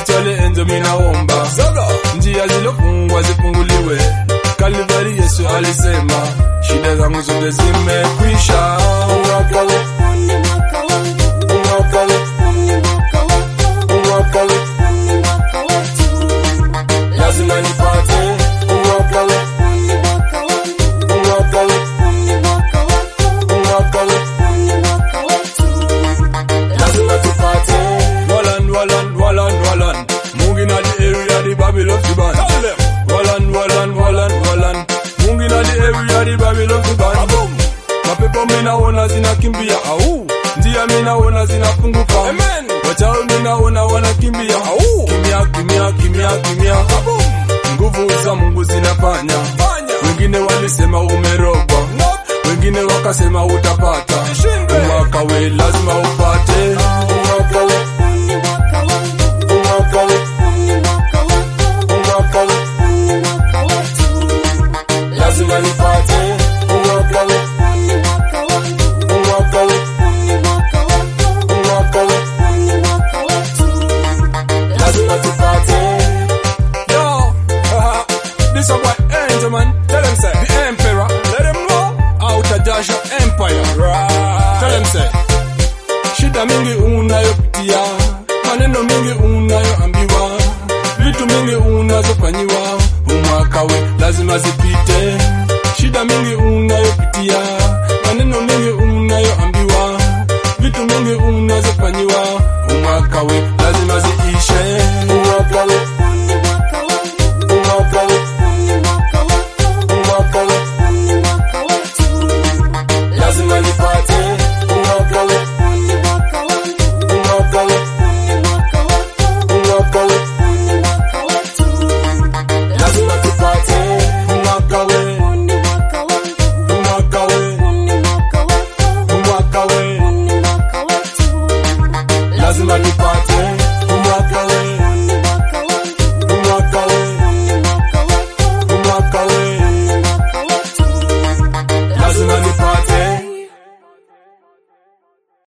spiritually enzo minaomba njia zilofungwa zifunguliwe Kalvari Yesu alisema shida zangu zote zimekwisha mwaka we mwaka we mwaka we lazima nipate mwaka we mwaka we mwaka we lazima tupate Walan walan walan walan Mungi na the area the Babylon the band Tell them Walan walan walan walan Mungi na the area the Babylon the band Boom Mapepo minaona zinakimbia au njia minaona zinafunguka Amen Wachao minaona wanakimbia au kimya kimya kimya kimya Boom Nguvu za Mungu zinafanya Wengine walisema umerogwa Wengine wakasema utapata Umwaka we lazima upate Umwaka we Umwaka we Umwaka we lazima nipate Umwaka we Umwaka we Umwaka we lazima tupate Yo This a boy Angel man Tell him say The emperor Let him know Out of Joshua Empire right. Tell him say Shida mingi unayopitia Maneno mingi unayoambiwa Vitu mingi unazofanyiwa Umwaka we lazima zipite Shida mingi unayopitia Maneno mingi unayoambiwa Vitu mingi unazofanyiwa Umwaka we lazima ziishe Umwaka we Umwaka we Umwaka we lazima nipate Umwaka we Umwaka we Umwaka we lazima tupate Umwaka we Umwaka we Umwaka we lazima tupate